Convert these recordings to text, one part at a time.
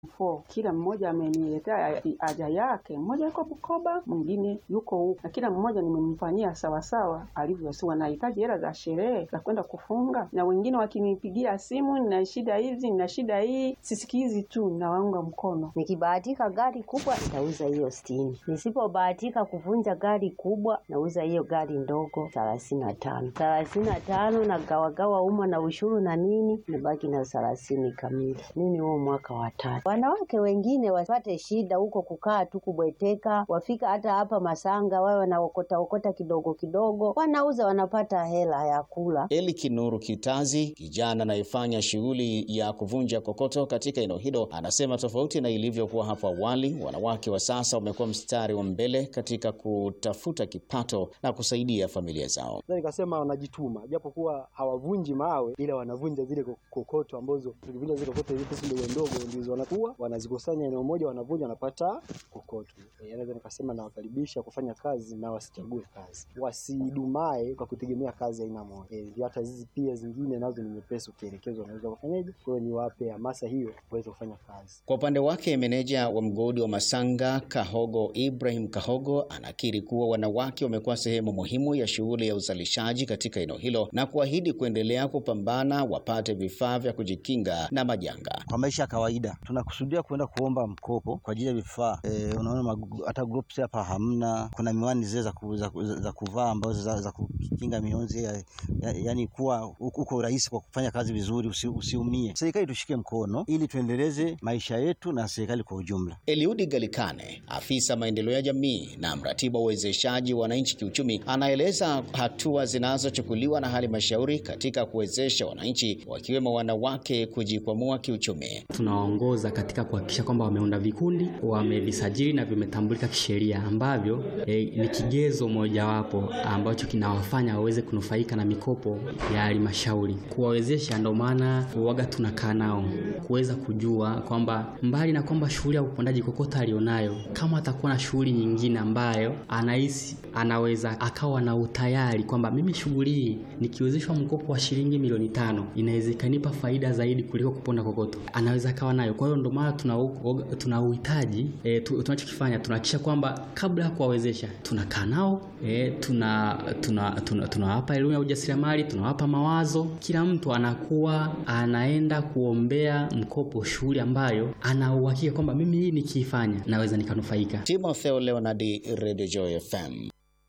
four. Kila mmoja ameniletea haja yake, mmoja yuko Bukoba, mwingine yuko huku, na kila mmoja nimemfanyia sawasawa alivyosiwa. Wanahitaji hela za sherehe za kwenda kufunga, na wengine wakinipigia simu, nina shida hizi, nina shida hii, sisikizi tu, nawaunga mkono. Nikibahatika gari kubwa nitauza hiyo sitini, nisipobahatika kuvunja gari kubwa nauza hiyo gari ndogo thelathini na tano thelathini na tano na gawagawa umo na ushuru na nini, nibaki na thelathini kamili. Mimi huo mwaka wa tatu. Wanawake wengine wapate shida huko kukaa tu kubweteka, wafika hata hapa Masanga wawe wanaokota okota kidogo kidogo, wanauza wanapata hela ya kula. Eli Kinuru Kitazi, kijana anayefanya shughuli ya kuvunja kokoto katika eneo hilo, anasema tofauti na ilivyokuwa hapo awali, wanawake wa sasa wamekuwa mstari wa mbele katika kutafuta kipato na kusaidia familia zao. Sasa nikasema wanajituma, japo kuwa hawavunji mawe, ila wanavunja zile kokoto ambazo tukivunja zile kokoto hizi pesa ndogo ndogo ndizo wanakuwa wanazikusanya eneo moja, wanavunja wanapata kokoto. E, naweza nikasema nawakaribisha kufanya kazi na wasichague kazi, wasidumae kwa kutegemea kazi aina moja. E, hata hizi pia zingine nazo ni nyepesi, ukielekezwa unaweza kufanyaje. Kwa hiyo niwape hamasa hiyo waweze kufanya kazi. Kwa upande wake, meneja wa mgodi wa Masanga Kahogo Ibrahim Kahogo anakiri kuwa wanawake wamekuwa sehemu muhimu ya shughuli ya uzalishaji katika eneo hilo na kuahidi kuendelea kupambana wapate vifaa vya kujikinga na majanga. Kwa maisha ya kawaida tunakusudia kwenda kuomba mkopo kwa ajili ya vifaa e, unaona hata groups hapa hamna. Kuna miwani zile za, ku, za, za kuvaa ambazo za, za kukinga mionzi ya, ya, yani kuwa uko rahisi kwa kufanya kazi vizuri, usi, usiumie. Serikali tushike mkono ili tuendeleze maisha yetu na serikali kwa ujumla. Eliudi Galikane, afisa maendeleo ya jamii na mratibu wa uwezeshaji wa wananchi kiuchumi, anaeleza hatua zinazochukuliwa na halmashauri katika kuwezesha wananchi wakiwemo wanawake kujikwamua kiuchumi. Tunawaongoza katika kuhakikisha kwamba wameunda vikundi, wamevisajili na vimetambulika kisheria, ambavyo e, ni kigezo mojawapo ambacho kinawafanya waweze kunufaika na mikopo ya halmashauri. Kuwawezesha, ndio maana waga tunakaa nao kuweza kujua kwamba mbali na kwamba shughuli ya upondaji kokota alionayo, kama atakuwa na shughuli nyingine ambayo anahisi anaweza akawa na utayari kwamba mimi shughuli hii nikiwezeshwa mkopo wa shilingi milioni tano inaweza ikanipa faida zaidi kuliko kuponda kokoto, anaweza akawa nayo. Kwa hiyo ndio maana tuna tuna uhitaji e, tunachokifanya tunahakikisha kwamba kabla ya kuwawezesha tunakaa nao e, tuna tunawapa tuna, tuna elimu ya ujasiriamali, tunawapa mawazo. Kila mtu anakuwa anaenda kuombea mkopo shughuli ambayo ana uhakika kwamba mimi hii nikiifanya naweza nikanufaika. Timotheo Leonardi, Radio Joy FM.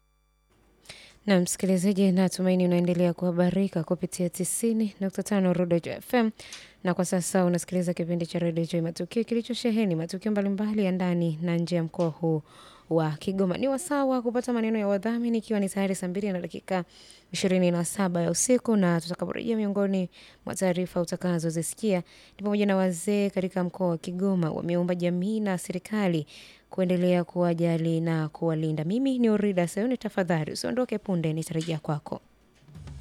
Na msikilizaji, natumaini unaendelea kuhabarika kupitia 90.5 Rodejo FM, na kwa sasa unasikiliza kipindi cha Redio Joy Matukio kilichosheheni matukio mbalimbali ya ndani na nje ya mkoa huu wa Kigoma. Ni wasaa wa kupata maneno ya wadhamini, ikiwa ni tayari saa mbili na dakika ishirini na saba ya usiku, na tutakaporejea, miongoni mwa taarifa utakazozisikia ni pamoja na wazee katika mkoa wa Kigoma wameomba jamii na serikali kuendelea kuwajali na kuwalinda. Mimi ni Orida Sayuni, tafadhali usiondoke, punde nitarejea kwako.